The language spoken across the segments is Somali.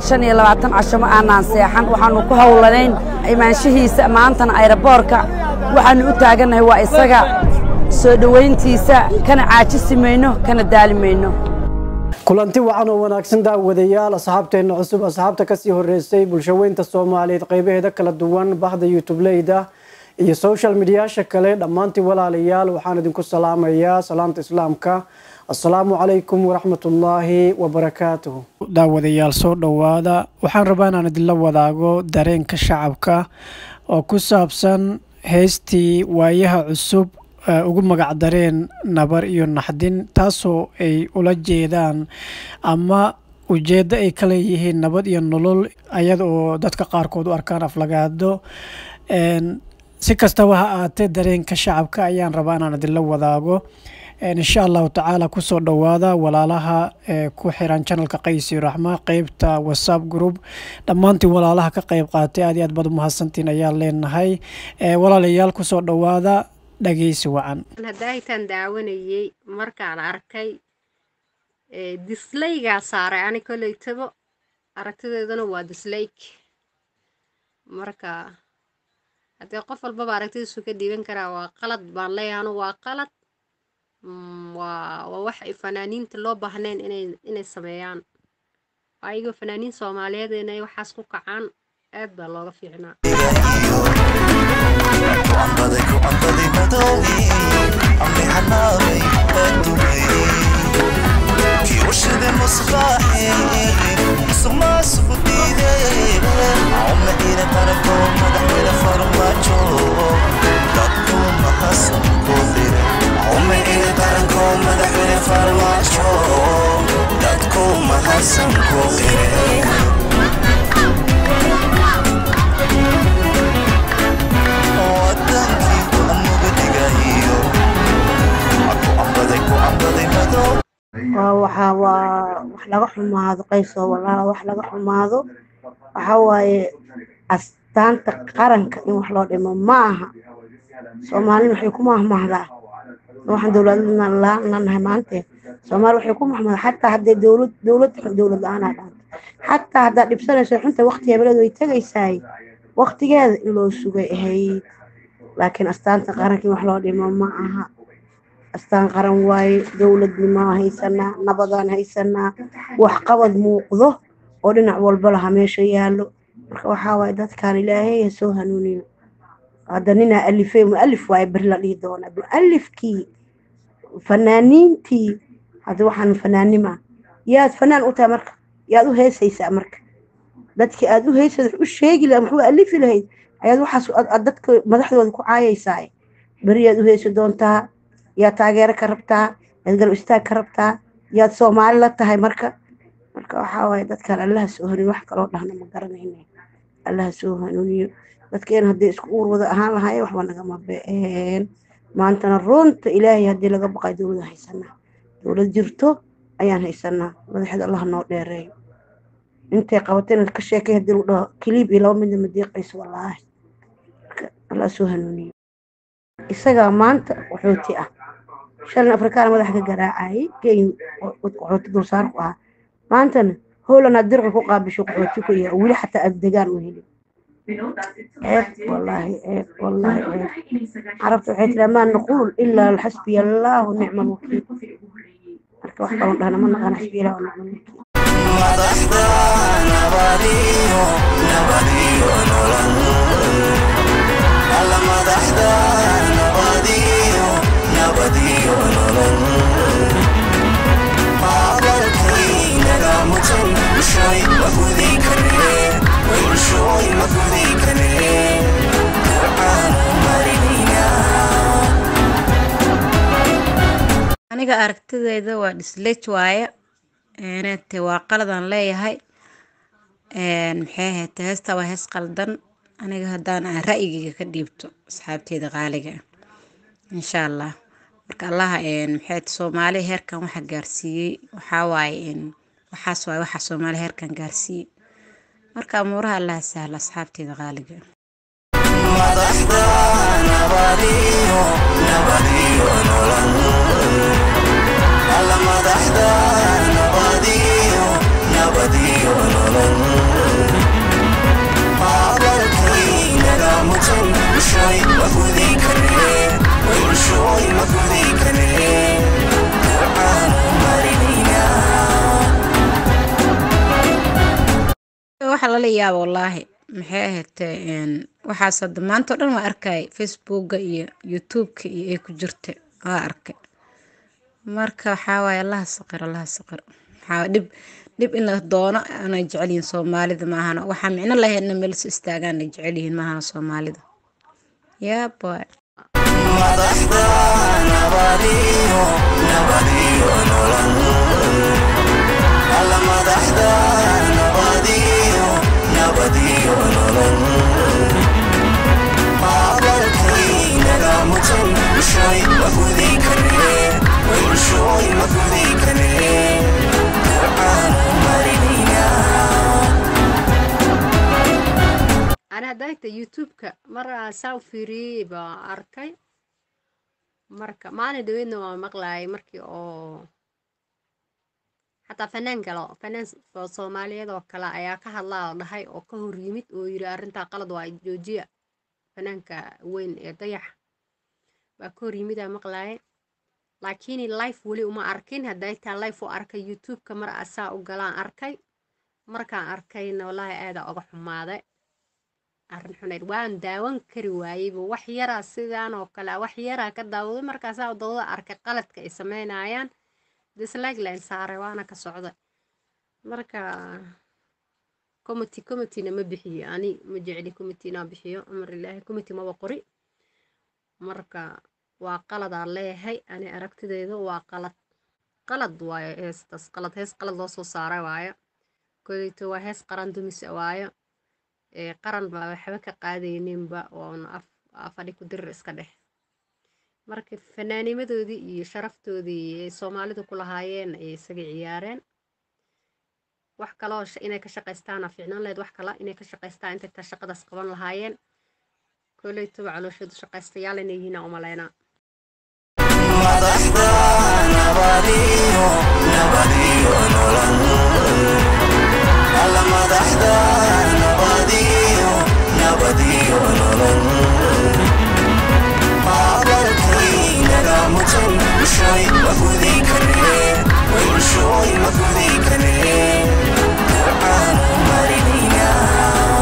shan iyo labaatan casho ma aanaan seexan waxaannu ku howlanayn imaanshihiisa maantana ayraboorka waxaannu u taagannahay waa isaga soo dhowayntiisa kana caajisi mayno kana daali mayno kulanti wacan oo wanaagsan daawadayaal asxaabteenna cusub asxaabta kasii horeysay bulshaweynta soomaaliyeed qaybaheeda kala duwan bahda youtubeleyda iyo social mediyaasha kale dhammaantii walaalayaal waxaan idinku salaamayaa salaamta islaamka assalaamu calaykum waraxmatullaahi wabarakaatuhu daawadayaal soo dhowaada waxaan rabaa inaan idinla wadaago dareenka shacabka oo ku saabsan heystii waayaha cusub ugu magacdareen nabar iyo naxdin taasoo ay ula jeedaan ama ujeeddo ay ka leeyihiin nabad iyo nolol ayada oo dadka qaarkood u arkaan aflagaado si kastaba ha aatee dareenka shacabka ayaan rabaa inaan idinla wadaago insha allahu tacaala kusoo dhowaada walaalaha ku xiran janalka qaysi raxma qeybta whatsapp group dhammaantiin walaalaha ka qeyb qaatay aad iyo aad baad umahadsantiin ayaan leenahay walaalayaal kusoo dhowaada dhageysi wacan hadaahitaan daawanayey markaan arkay dislaygaa saaray ani koleytabo aragtideeduna waa disleyk marka haddee qof walbaba aragtidiisu ka dhiiban karaa waa qalad baan leeyahay anu waa qalad waa waa wax ay fanaaniinta loo baahnayn inay inay sameeyaan ayagoo fanaaniin soomaaliyeed inay waxaas ku kacaan aad baa looga fiicnaa kiwashada musbaaxe musuqmaasuku diide uma ila qarako madaxweyne farmaajo dadku mahasan ku qire uma ila qaranko madaxweyne farmaajo dadku mahasan ku qire wadankii anuga dhigahiyo aku ambaday ku ambaday madow waxaa waa wax laga xumaado qayso walaa wax laga xumaado waxaa waaye astaanta qaranka in wax loo dhimo ma aha soomaalina waxay ku mahmahdaa waxaan dowladna lanahay maante soomaali waxay ku mahmahdaa xataa hadday dowlad dowlad dowlad la-aanaa dhaanta xataa haddaad dhibsanayso xunta waqti hebeleed way tegaysaay waqtigeeda in loo sugay ahayd laakiin astaanta qaranka in wax loo dhimo ma aha astaan qaran waaye dowladnimaa haysanaa nabadaan haysanaa waxqabad muuqdo oo dhinac walba laha meesha yaallo marka waxaa waaye dadkaan ilaahay ha soo hanuuniyo hadda ninaa alifey mualif waaye beri la dhihi doonaa mualifkii fanaaniintii hadda waxaan fanaanima yaad fanaan u tahay marka yaad u heesaysaa marka dadkii aad u heysad u sheegi laha muxuu alifi lahayd ayaad waxaas dadka madaxdooda ku caayaysaa beri yaad u heesi doontaa yaad taageero ka rabtaa yaad garab istaag ka rabtaa yaad soomaali la tahay marka marka waxaa waaye dadkaan allaha soo hanuuniyo wax kaloo dhahna ma garanayna allaha soo hanuuniyo dadkeena hadday isku uur wada ahaan lahaayeen waxba nagama be-een maantana runta ilaahay haddii laga baqay dowlada haysanaa dowlad jirto ayaan haysanaa madaxeed allah noo dheereeyo intay qabatayna ka sheekay haddii lagu dhaho kiliib iyo laba midna ma diiqayso wallaahi marka allah soo hanuuniyo isagaa maanta qaxooti ah shalin afrikaana madaxa ka garaacayay kenya qaxooti dulsaar ku ahaa maantana howlana dirqa ku qaabisho qaxooti ku yahay weli xataa aad degaan u helin ceeb wallaahi ceeb wallaahi ceeb carabta waxay tiraa maa naquul ilaa xasbiya allaahu nicma alwakiil marka wax kaloo dhahna ma naqaan xasbiya allahu nicma alwakiil madaxda nabadiyo nabadiyo nolol alla madaxda nabadiyo nabadiyo nolol aqalkaynaga mutan bulshooy ma gudi kareen bulshooy ma gudi kareen ducaanu marinaynaa aniga aragtideyda waa dhislej waaye te waa qaladaan leeyahay maxay ahayd heesta waa hees qaldan aniga haddaan aan ra'yigayga ka dhiibto asxaabteyda qaaliga insha allah marka allaha maxay soomaali heerkan waxa gaarsiiyey waxaa waaye waxaas waaye waxa soomaali heerkan gaarsiiyey marka amuuraha allaha sahla asxaabteyda qaaliga madaxda nabadiyo nabadiyo nolol alla madaxda nabadiyo nabadiyo nolol waxa lala yaaba wallaahi maxay ahaydee een, waxaas hadda maanta oo dhan waa arkay facebooka iyo youtubeka iyo ay ku jirta waa arkay marka waxaa waaye allaha saqir allaha saqir waxaa dhib dhib in la doono aanay jecel yihiin soomaalida maahana waxaa micno lahaydna meel is istaagaan ay jecel yihiin maahana soomaalida yaa boy madaxda nabadiyo nabadiyo nolol alla madaxda nabadiyo nabadiyo nolol aqalkaynaga mutan bulshooy ma gudi karee bulshooy ma gudi karee ducaanu marinaynaa ana hadayta youtube-ka mar aan saa u fiiriyey baa arkay marka maalin dhaweydna waa maqlayay markii oo xataa fanaan kale oo- fanaan oo soomaaliyeed oo kale ayaa ka hadlaa la dhahay oo ka hor yimid oo yidhi arrintaa qalad waa joojiya fanaanka weyn ee dayaxa baa ka hor yimid aa maqlaye laakiin life weli uma arkin hadday taa life u arkay youtube-ka mar asaa u galaan arkay markaan arkayna wallaahi aadaa uga xumaaday arrin xunayd waan daawan kari waayeyba wax yaraa sidaan oo kale ah, wax yaraa ka daawaday markaasaa dawada arkay qaladka ay sameynayaan dislike line saaray waana ka socday marka committee committeena ma bixiyo ani ma jecli committee inaan bixiyo amar ilaahi committee maba qori marka waa qaladaa leeyahay ani aragtideyda waa qalad qalad waayo heestaas qalad hees qalad loo soo saaray waayo koleyto waa hees qaran dumis waayo ee qaran baa waxba ka qaadayninba oona af afadhi ku dirir iska dheh marka fanaanimadoodii iyo sharaftoodii ay soomaalidu ku lahaayeen ayay isaga ciyaareen wax kaloo sh- inay ka shaqaystaana fiicnaan lahayd wax kala inay ka shaqaystaan intay taa shaqadaas qaban lahaayeen koleytoba calooshoodu shaqaystayaal inay yihiin aan umalaynaa madaxda nabadiyo nabadiyo nolol alla madaxda nabadiyo nabadiyo nolol aqalkaynaga mutan bulshooy ma gudi karee bulshooy ma gudi karee ducaanu marinaynaa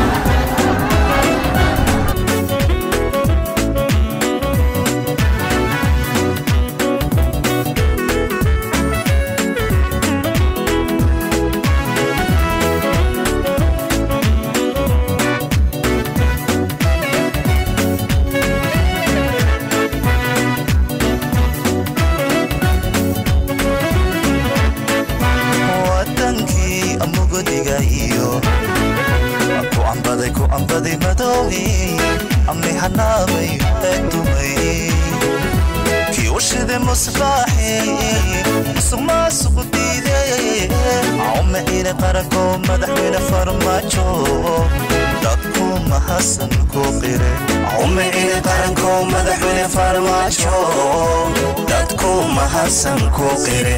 wadankii mugdiga iyo ku ambaday ku ambaday madowgii amni hanaabay ee dumay kii u shiday musbaaxi musuq maasuq diiday cawme ina qaranko madaxweyne farmaajo dadku mahasan ku qire cawme ina qaranko madaxweyne farmaajo dadku mahasan ku qire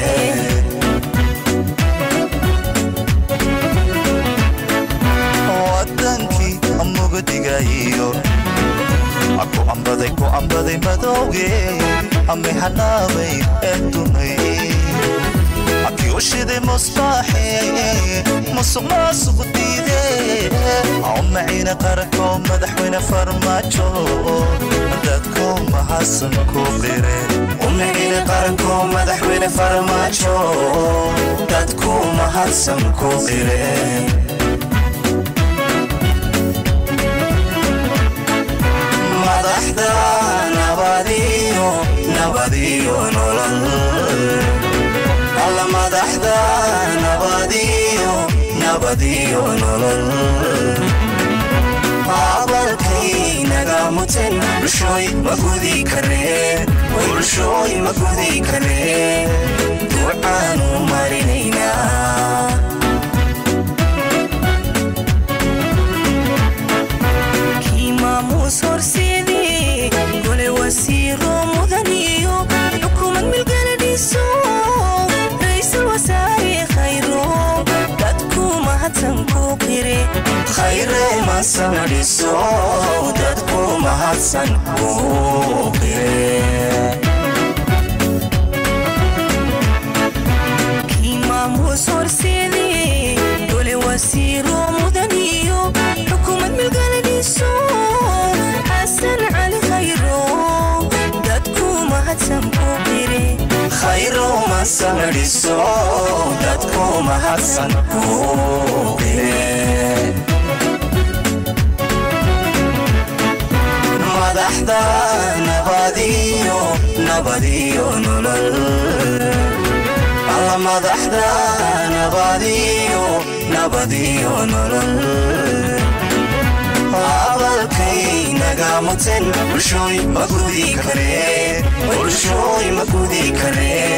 wadankii mugdiga iyo ku ambaday ku ambaday madowgii ami hanaabay ee dumay kii u shiday musbaaxi musuq maasuq diiday cawmaciina qaranko madaxweyne farmaajo dadku mahasan ku qire umiciina qaranko madaxweyne farmaajo dadku mahadsan ku qire madaxda nabadiyo nabadiyo nolol alla madaxda nabadiyo nabadiyo nolol aqalkaynaga mutan bulshooy ma gudi karee bulshooy ma gudi karee ducaanu marinaynaa kii maamuus horseedii gole wasiiro mudaniyo xukuumad milgaladhiso ra'iisul wasaare khayro dadku mahadsan ku qire khayre masanadhiso dadku mahadsan kuu qire kii maamuus horseedii gole wasiiro mudaniyo mahadsan ku qire khayrow masamedhiso dadku mahadsan ku qire madaxda nabadiyo nabadiyo nolol alla madaxda nabadiyo nabadiyo nolol abalkay naga muteen bulshooy ma gudi karee bulshooy ma gudi karee